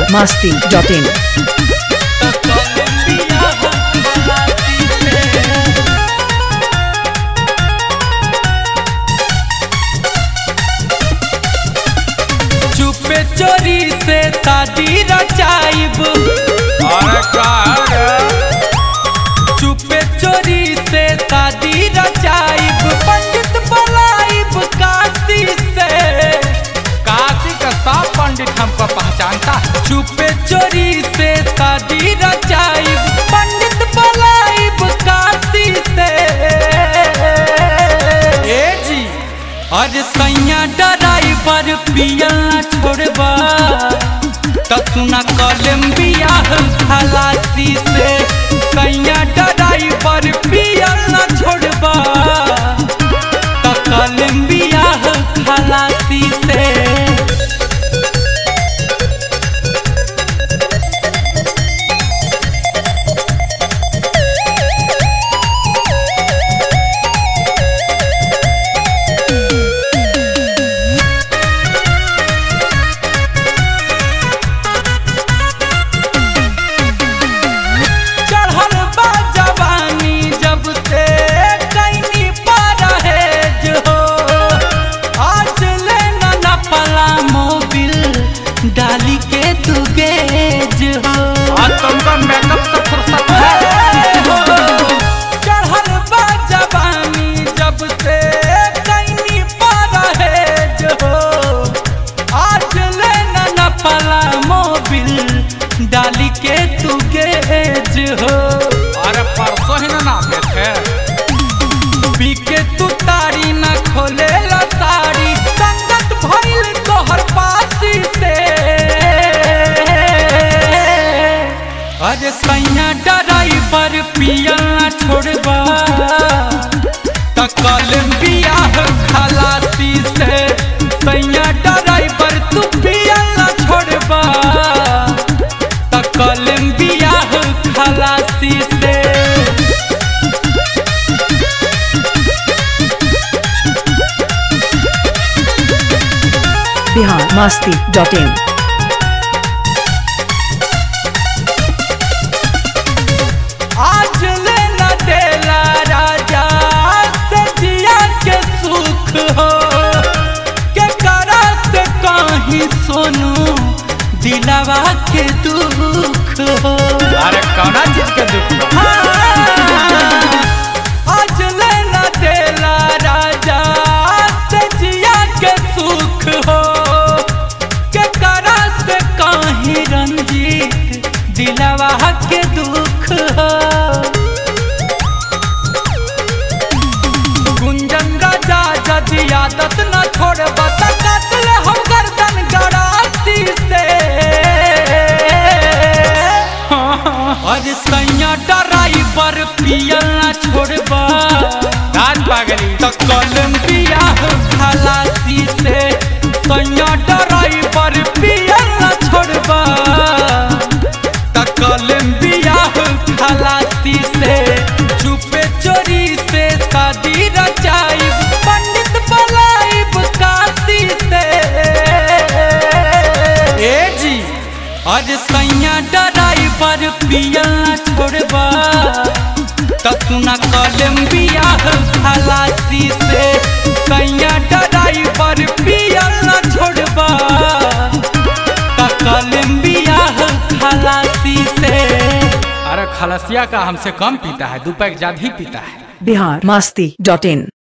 masti.in चुपे चोरी से शादी रचाइब अरे का चुपे चोरी से शादी रचाइब पंडित बुलाइब काशी से काशी का सब पंडित हमको पहचानता है चुपे चोरी से शादी रचाइब पंडित बुलाइब काशी से ए जी अरे सैया ड्राइवर पिया छोड़बा त सुना कलम बियाह खलासी से सैया ड्राइवर पिया छोड़बा त कलम बियाह खलासी से चढ़ल बा जवानी जब से कैनी परहेज हो आज ले न नपला मोबिल डाली के तू गेज हो आज तुमको मेकअप से फुर्सत है हो चढ़ल बा जवानी जब से कैनी परहेज हो आज ले न नपला मोबिल डाली के तू गेज हो अरे परसों ही ना नापे थे पी के तू तारी न खोले ला साड़ी संगत भइल तोहर पासी से अरे सैया ड्राइवर पिया छोड़बा त कलम बियाह खलासी से सैया ड्राइवर तू पिया छोड़बा त कलम बियाह खलासी से Bihar masti.in आज ले न देला राजा सजिया के सुख हो के करा से कहीं सोनू दिलावा के दुख हो अरे कौना चीज के दुख बा? हाँ, आज ले न देला राजा सजिया के सुख हो के करा से कहीं रंजीत दिलावा के दुख हो गुंजन राजा जदि आदत न छोड़ब त काटले हम गर्दन गरासी से अरे सैया ड्राइवर पिया न छोड़ब राज पागली त कलम बियाह खलासी से सैया ड्राइवर पिया न छोड़ब त कलम बियाह खलासी से चुपे चोरी से शादी रचाइब पंडित बुलाइब काशी से ए जी अरे सैया ड्राइवर पिया छोड़बा त सुना कलम बियाह खलासी से सैया ड्राइवर पिया छोड़बा त कलम बियाह खलासी से अरे खलसिया का हमसे कम पीता है दो पैक ज्यादा ही पीता है Bihar masti.in